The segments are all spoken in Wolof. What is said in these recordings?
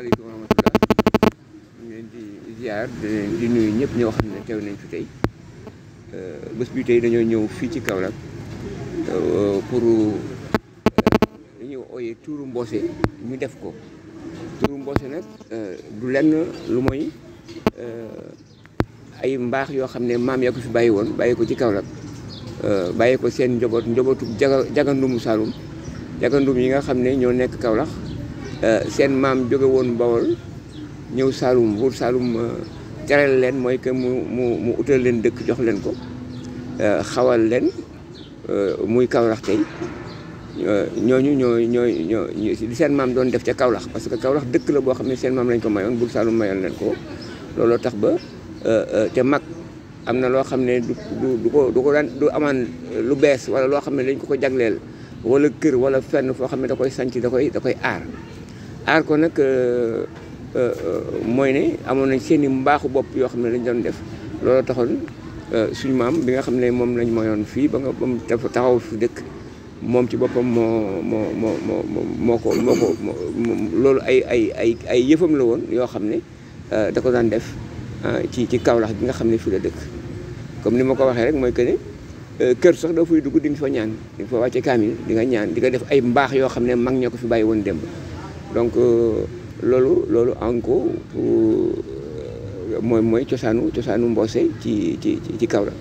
asalaamaaleykum wa rahmatulah ñu leen di ziar di nuyu ñëpp ñoo xam ne teew nañ fi tey bés bi tey dañoo ñëw fii ci Kaolack pour li ñuy ooyee tuuru mboose ñu def ko tuuru mboose nag du lenn lu mooy ay mbaax yoo xam ne maam yaa ko fi bàyyi woon bàyyi ko ci Kaolack bàyyi ko seen njaboot njabootu jaga jagandumu Saalum jagandum yi nga xam ne ñoo nekk Kaolack seen maam jóge woon Bawol ñëw Saalum buur Saalum teral leen mooy que mu mu mu utal leen dëkk jox leen ko xawal leen muy Kaolack tey ñooñu ñoo ñoo ñoo li seen maam doon def ca Kaolack parce que Kaolack dëkk la boo xam ne seen maam lañ ko mayoon buur Saalum mayoon leen ko looloo tax ba te mag am na loo xam ne du du ko du ko daan du amaan lu bees wala loo xam ne dañ ko ko jagleel wala kër wala fenn foo xam ne da koy sanc da koy da koy aar aar ko nag mooy ne amoon nañ seen i mbaaxu bopp yoo xam ne lañ doon def loolu taxoon suñu maam bi nga xam ne moom lañ moyoon fii ba nga ba mu taxaw fi dëkk moom ci boppam moo moo moo moo moo ko moo ko loolu ay ay ay ay yëfam la woon yoo xam ne da ko daan def ci ci Kaolack gi nga xam ne fii la dëkk comme ni ma ko waxee rek mooy que ne kër sax doo fay dugg di nga fa ñaan di nga fa wàcce kaamil di nga ñaan di nga def ay mbaax yoo xam ne mag ñoo ko fi bàyyi woon démb donc loolu loolu encore mooy mooy cosaanu cosaanu mboose ci ci ci Kaolack.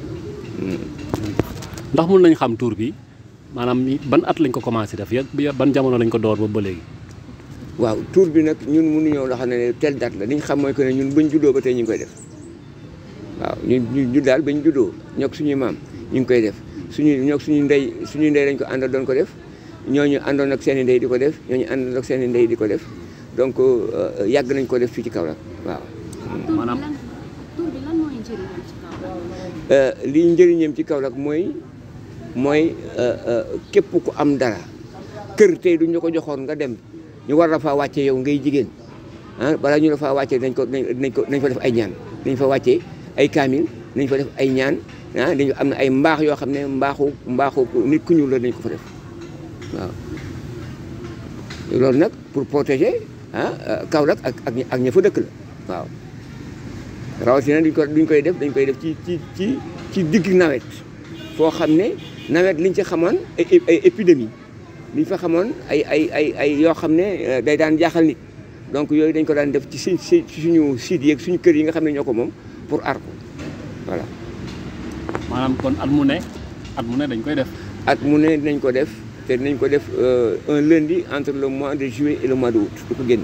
ndax mun nañ xam tur bi maanaam ban at lañ ko commencé def ya ban jamono lañ ko door ba ba léegi. waaw tur bi nag ñun mënuñoo loo xam ne telle date la li ñu xam mooy que ne ñun bañ juddoo ba tey ñu ngi koy def waaw ñu ñu daal bañ juddoo ñoog suñuy maam ñu ngi koy def suñu ñoog suñu ndey suñu ndey lañ ko àndal doon ko def ñooñu àndoon ak seen i ndey di ko def ñooñu àndoon ak seen i ndey di ko def donc yàgg nañ ko def fii ci Kaolack waaw. maanaam tur bi lan mooy njëriñam ci Kaolack. lii njëriñam ci Kaolack mooy mooy képp ku am dara kër tey duñ la ko joxoon nga dem ñu war la faa wàcce yow ngay jigéen ah balaa ñu la faa wàcce dañ ko dañ ko dañ fa def ay ñaan dañ fa wàcce ay kaamil dañ fa def ay ñaan ah dañu am na ay mbaax yoo xam ne mbaaxu mbaaxu nit ku ñuul la dañ ko fa def waaw loolu nag pour protéger ah Kaolack ak ak ak ña fa dëkk la waaw rawatina duñ ko duñ koy def dañ koy def ci ci ci ci digg nawet foo xam ne nawet liñ ci xamoon ay ay épidémie liñ fa xamoon ay ay ay ay yoo xam ne day daan jaaxal nit donc yooyu dañ ko daan def ci si ci suñu site yeeg suñu kër yi nga xam ne ñoo ko moom pour aar ko voilà. maanaam kon at mu ne at mu ne dañ koy def. at mu ne dinañ ko def te dinañ ko def un lundi entre le mois de juillet et le mois de août du ko génn.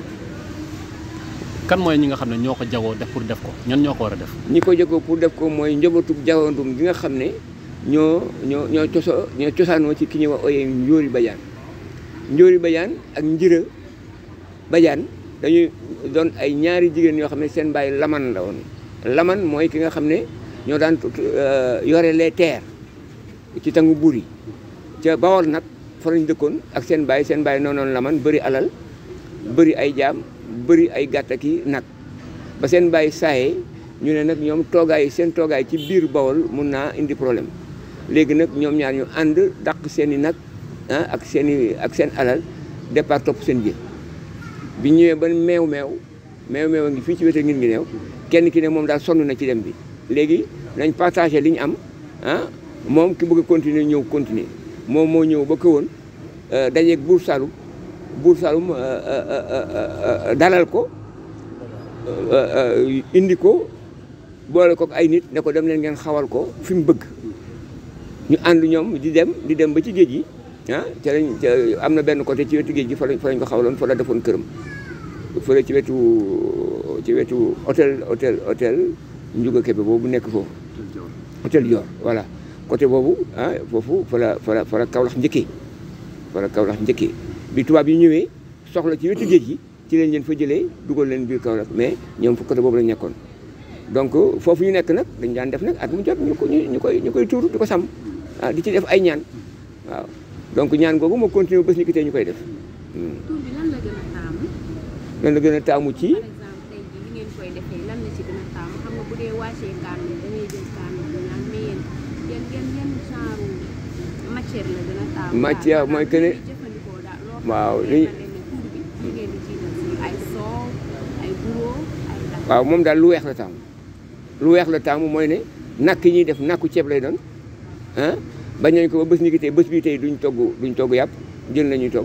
kan mooy ñi nga xam ne ñoo ko jagoo def pour def ko ñan ñoo ko war a def. ñi ko jagoo pour def ko mooy njabootu jawandum gi nga xam ne ñoo ñoo ñoo coso ñoo cosaanoo ci ki ñuy wax ooyee Njóori Badiane Njóori Badiane ak Njira Badiane dañuy doon ay ñaari jigéen yoo xam ne seen baay laman la woon laman mooy ki nga xam ne ñoo daan yore les terres ci tangu buur yi ca Bawol nag fa lañ dëkkoon ak seen baay seen baay noonu laman bëri alal bëri ay jaam bëri ay gàtt ki nag ba seen baay saaye ñu ne nag ñoom toogaay seen toogaay ci biir Bawol mun naa indi problème léegi nag ñoom ñaar ñu ànd dàq seen i nag ah ak seen i ak seen alal départ topp seen jë bi ñëwee ba meew meew meew meew a ngi fii ci wete ngir ngi neew kenn ki ne moom daal sonn na ci dem bi léegi nañ partagé li ñu am ah moom ki bëgg a continuer ñëw continuer moom moo ñëw ba këwoon dajeeg buur Saalum buur Saalum dalal ko indi ko boole ko ay nit ne ko dem leen ngeen xawal ko fi mu bëgg ñu ànd ñoom di dem di dem ba ci géej gi ah ca lañ am na benn côté ci wetu géej gi fa lañ fa lañ ko xawaloon fa la defoon këram fële ci wetu ci wetu hôtel hôtel hôtel Ndiouga Kébé boobu nekk foofu hôtel Dior voilà côté boobu ah foofu fa la fa la fa la Kaolack njëkkee fa la Kaolack njëkkee bi tubaab yi ñëwee soxla ci wetu géej gi ci leen leen fa jëlee dugal leen biir Kaolack mais ñoom fa côté boobu lañ nekkoon donc foofu ñu nekk nag dañ daan def nag at mu jot ñu ko ñu koy ñu koy tuur di ko sàmm ah di ci def ay ñaan waaw donc ñaan googu moo continué bés ni ki tey ñu koy def. tur bi lan la gën a taamu. lan la gën a taamu ci. par exemple tey jii li ngeen koy defee lan la ci gën a taamu xam nga bu dee wàccee kaamil da ngay jël kaamil bi ñaan mais yéen yéen yéen yéen genre matière la gën a taamu. matière mooy que ne jëfandikoo daal loo xam waaw ne li leer na leen ne tur bi li ngeen di jiital si ay soow waaw moom daal lu weex la taamu lu weex la taamu mooy ne nakk yi ñuy def nakku ceeb lay doon ah bañ nañ ko ba bés ni ki tey bés bi tey duñ togg duñ togg yàpp jën la ñuy togg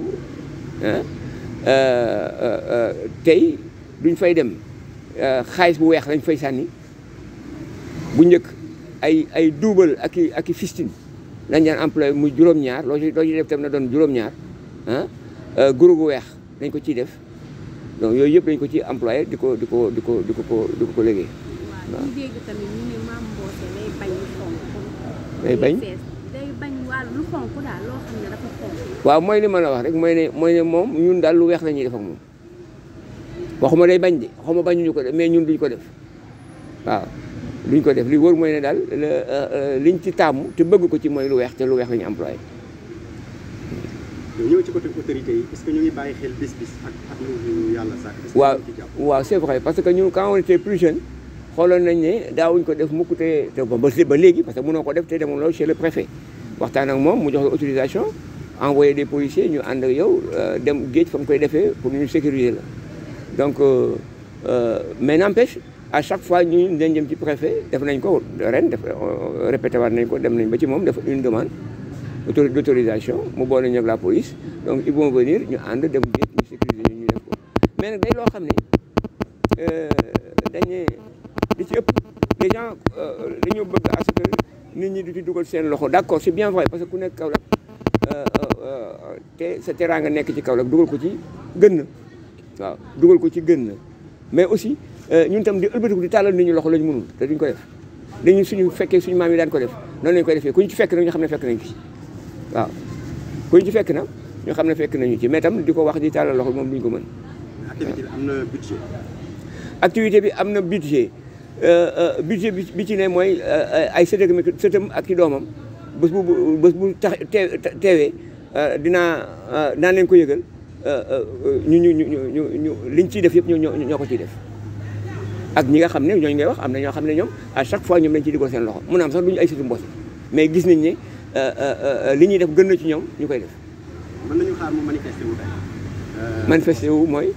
ah tey duñ fay dem xaalis bu weex lañ fay sànni bu njëkk ay ay duubal ak i ak i fistine lañ daan employé muy juróom-ñaar loo ci loo ci def tam na doon juróom-ñaar ah guro gu weex dañ ko ciy def donc yooyu yëpp dañ ko ciy employé di ko di ko di ko di ko ko di ko ko liggéey waaw ñu dégg tamit ñu ne maam Mbossé day bañ lu xonk day bañ fees day bañ wàll lu xonk daal loo xam ne dafa xonk waaw mooy li ma la wax rek mooy ne mooy ne moom ñun daal lu weex la ñuy def ak moom waxuma day bañ de waxuma bañuñu ko def mais ñun duñ ko def waaw duñ ko def li wóor mooy ne daal liñ ci taamu te bëgg ko ci mooy lu weex te lu weex la ñu employé ñëw ci côté autorité yi est-ce que ñu ngi bàyyi xel bis bis ak ak lu yàlla sàkk est-ce que waaw ñu ngi ci jàpp waaw c'est vrai parce que ñun quand on était plus jeune xooloon nañ ne daawuñ ko def mukk te te ba ba léegi parce que mënoo ko def te demuloo chez le préfet waxtaan ak moom mu jox la autorisation envoyé des policiers ñu ànd ak yow dem géej fa mu koy defee pour ñu sécuriser la donc euh, euh, mais n'empêche à chaque fois ñu dañ jëm ci préfet def nañ ko ren def répété waat nañ ko dem nañ ba ci moom def une demande autori- d'autorisation mu boole ñu ak la police donc ils vont venir ñu ànd dem géej ñu sécuriser ñu ñu def ko mais nag day loo xam ne dañ ne li ci ëpp les gens dañoo bëgg à ce que nit ñi di ci dugal seen loxo d'accord c'est bien vrai parce que ku nekk Kaolack te sa teraanga nekk ci Kaolack dugal ko ci gën na waaw dugal ko ci gën na mais aussi ñun tam di ëlbatiku di tàllal nit ñi loxo la ñu mënul te duñ ko def dañu suñu fekkee suñu maam yi daan ko def noonu lañ koy defee ku ñu ci fekk nag ñu xam ne fekk nañ ci waaw ku ñu ci fekk na ñu xam ne fekk nañu ci mais tam di ko wax di tàllal loxo moom duñ ko mën activité bi am na budget activité bi am na budget budget bi bi ci ne mooy ay sëtëm sëtëm ak i doomam bés bu bés bu tax teewee dinaa dinaa leen ko yëgal ñu ñu ñu ñu ñu liñ ciy def yëpp ñoo ñoo ko ciy def ak ñi nga xam ne ñooñu ngay wax am na ñoo xam ne ñoom à chaque fois ñoom dañ ciy dugal seen loxo mun na am sax duñu ay sëtu Mbossé mais gis nañ ne li ñuy def gën na ci ñoom ñu koy def mën nañu xaar mu manifesté wu tey manifesté wu mooy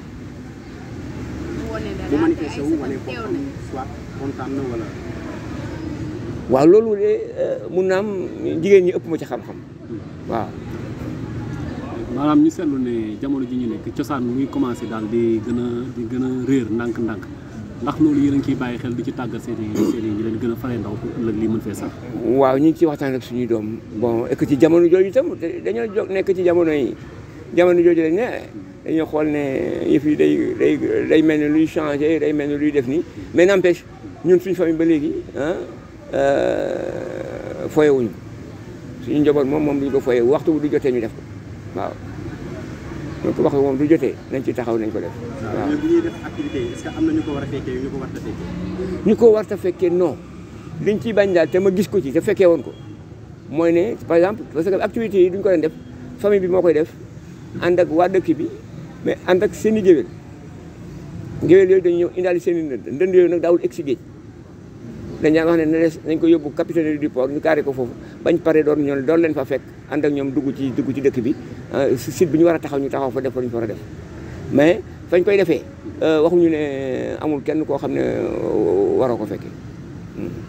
mu wane dara mu te manifesté ay wu wane sëtam teew boppam nañ soit kontaan na wala waaw loolu de mun na am jigéen ñi ëpp ma ci xam-xam waaw maanaam ñu seetlu ne jamono ji ñu nekk cosaan muy commencé daal di gën a di gën a réer ndànk-ndànk ndax loolu yéen a ngi ciy bàyyi xel di ci tàggat seen i seen i ñu leen gën a faree ndaw pour ëllëg lii mën fee sax. waaw ñu ngi ciy waxtaan ak suñuy doom bon et que ci jamono jooju itam dañoo jóg nekk ci jamono yi jamono jooju dañ ne dañoo xool ne yëf yi day day day mel ni luy changé day mel ni luy def nii mais n'empêche ñun suñu famille ba léegi ah foyewuñu ko suñu njaboot moom moom duñ ko foye waxtu bu du jotee ñu def ko waaw donc waxtu moom du jotee nañ ci taxaw nañ ko def waaw mais bu ñuy def activité yi est-ce que am na ñu ko war a fekkee ñu ko war a fekkee ñu ko war ta fekkee non liñ ciy bañ daal te ma gis ko ci te fekkee woon ko mooy ne par exemple parce que activités yi duñ ko leen def famille bi moo koy def ànd ak waa dëkk bi mais ànd ak seen i géwél géwél yooyu dañu ñëw indaali seen i ndënd ndënd yooyu nag daawul egg si géej dañ daan wax ne na des nañ ko yóbbu capitaine du port ñu carré ko foofu bañ pare doon ñoom doon leen fa fekk ànd ak ñoom dugg ci dugg ci dëkk bi site bi ñu war a taxaw ñu taxaw fa def fa ñu fa war a def mais fañ koy defee waxuñu ne amul kenn koo xam ne waroo ko fekkee